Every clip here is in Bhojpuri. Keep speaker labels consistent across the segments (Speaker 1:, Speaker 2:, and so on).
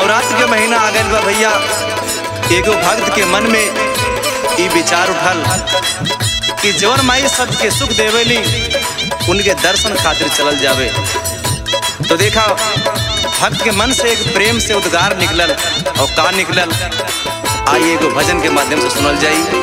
Speaker 1: नवरात्र के महीना आ गइल बा भैया एगो भक्त के मन में ई विचार उठल कि जवन माई सबके सुख देवेली उनके दर्शन खातिर चलल जावे तो देखा भक्त के मन से एक प्रेम से उद्गार निकलल और का निकलल आइए एगो भजन के माध्यम से सुनल जाई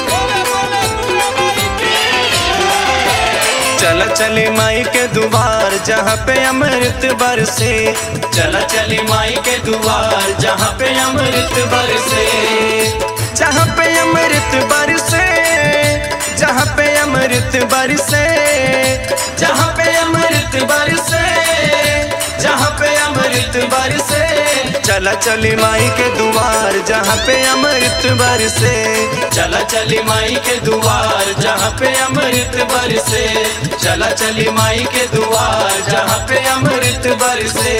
Speaker 1: चल चली माई के दुआर जहाँ पे अमृत बरसे चल चली माई के दुआर जहाँ पे अमृत बरसे जहाँ पे अमृत बरसे जहाँ पे अमृत बरसे जहाँ पे अमृत बरसे जहाँ पे अमृत बरसे चला चली माई के दुआर जहाँ पे अमृत बरसे चला चली माई के दुआर जहाँ पे अमृत बरसे चला चली माई के दुआर जहाँ पे अमृत बरसे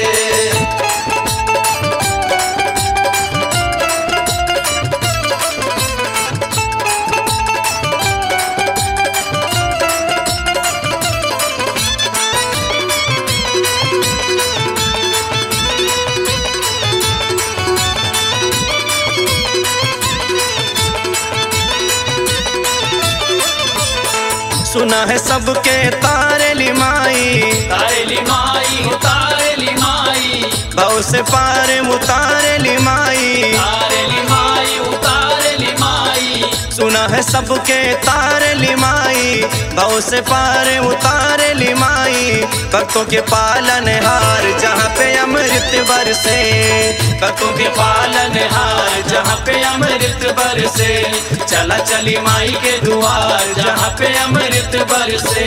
Speaker 1: सुना है सबके तारे माई
Speaker 2: तारेली माई हो तारेली माई
Speaker 1: भाव से पार उतारे माई
Speaker 2: तारेली माई उतारेली माई
Speaker 1: सुना है सबके तारे माई भाव से पार उतारे माई भक्तों के पालन हार जहाँ पे अमृत बरसे भक्तों के पालन हार जहाँ पे अमृत बरसे चला चली माई के दुआर जहाँ पे अमृत बरसे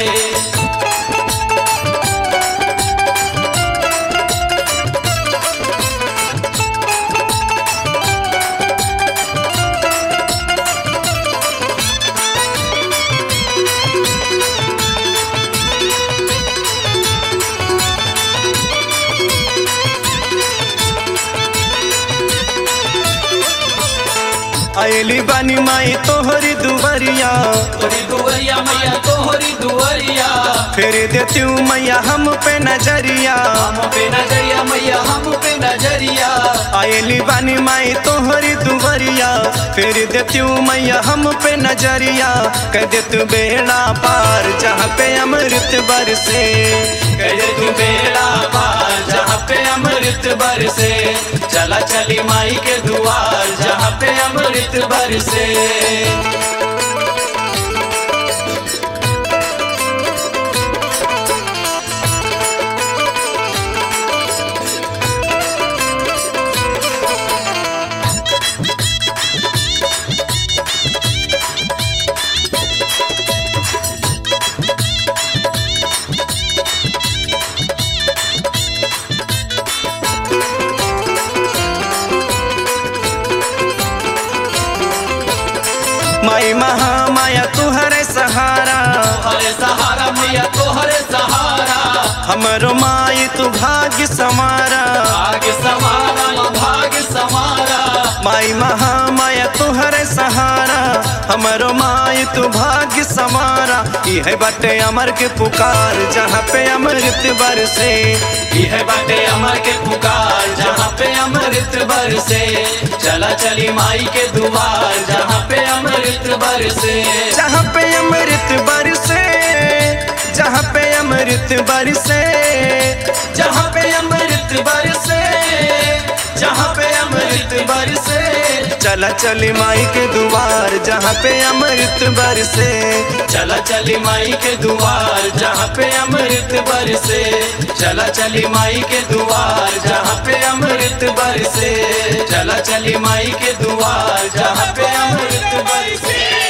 Speaker 1: अली बनी माई तोहरी दुबरिया
Speaker 2: तोरी दुवरिया मैया तोहरी दुवरिया
Speaker 1: फिर देती हूँ मैया हम पे नजरिया
Speaker 2: हम पे नजरिया मैया हम पे नजरिया
Speaker 1: आयली बानी माई तोहरी दुबरिया फिर देती हूँ मैया हम पे नजरिया कह दे तू बेड़ा पार जहाँ पे अमृत बरसे कह दे तू बेड़ा पार जहाँ पे अमृत बरसे चला चली माई के दुआर जहाँ पे अमृत बरसे माई महामाया तुहरे सहारा
Speaker 2: तोहरे सहारा मैया तोहरे सहारा
Speaker 1: हमरो माई तू भाग्य समारा
Speaker 2: भाग्य समारा भाग्य समारा
Speaker 1: माई महामाया तुहरे सहारा हमरो माई तू भाग्य समारा यह बटे अमर के पुकार जहाँ पे अमृत बरसे
Speaker 2: यह बाटे अमर के पुकार जहाँ पे अमृत बरसे चला चली माई के दुआर जहाँ पे अमृत बरसे
Speaker 1: जहाँ पे अमृत बरसे जहाँ पे अमृत बरसे जहाँ पे अमृत बरसे जहाँ पे अमृत बरसे चला चली माई के दुआर जहाँ पे अमृत बरसे
Speaker 2: चला चली माई के दुआर जहाँ पे अमृत बरसे चला चली माई के दुआर जहाँ पे अमृत बरसे चला चली माई के दुआर जहाँ पे अमृत बरसे